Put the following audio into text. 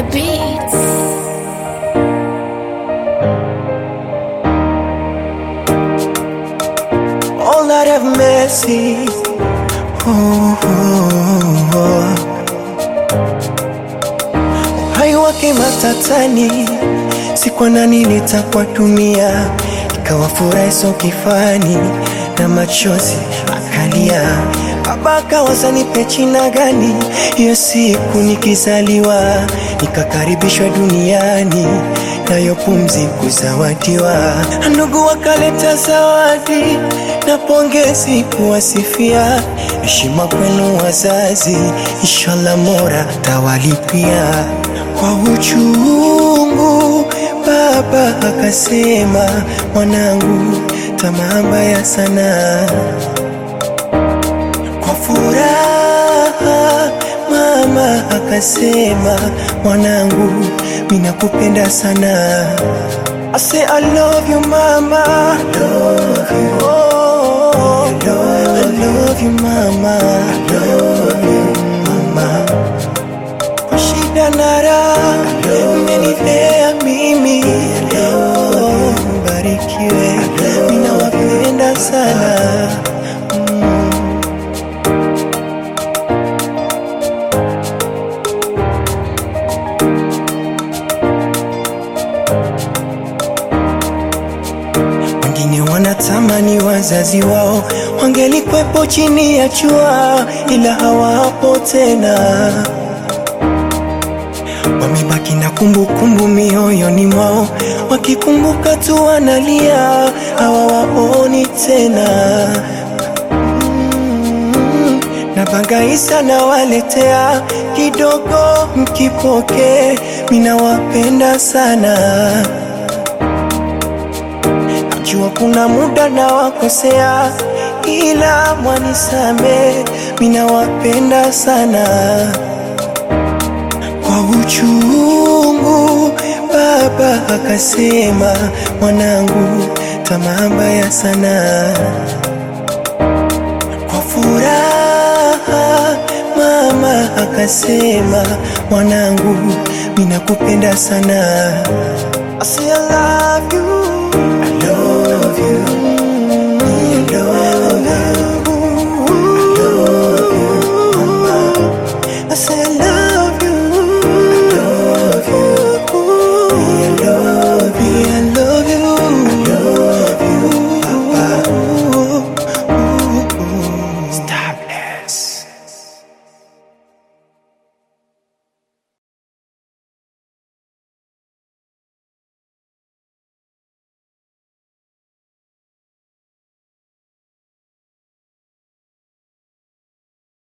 the beats. all that have mercy. Oh, oh, oh. Uhai wake matatani, sikwa nani nitakuwa dunia, ikawa furaha iso kifani na machozi akalia. Baba akawaza nipe jina gani, hiyo siku nikizaliwa, nikakaribishwa duniani nayo pumzi kuzawadiwa. Ndugu wakaleta zawadi na pongezi kuwasifia, heshima kwenu wazazi, inshallah Mola tawalipia. Kwa uchungu baba akasema, mwanangu, tamaa mbaya sana. Kwa furaha mama akasema, mwanangu, minakupenda sana. I say I love you mama, I love you. Oh, I love you mama, I love you mama. Kwa shida na raha umenilea mimi, oh, mbarikiwe, ninawapenda sana. Wengine wanatamani wazazi wao wangelikwepo chini ya jua, ila hawapo tena. Wamebaki na kumbukumbu mioyoni mwao, wakikumbuka tu wanalia, hawawaoni tena. Mm, na bangaisa na waletea kidogo, mkipoke, minawapenda sana. Najua kuna muda na wakosea, ila mwanisame, minawapenda sana. Kwa uchungu baba akasema, mwanangu, tamaa mbaya sana. Kwa furaha mama akasema, mwanangu, minakupenda sana. I say I love you, I love you.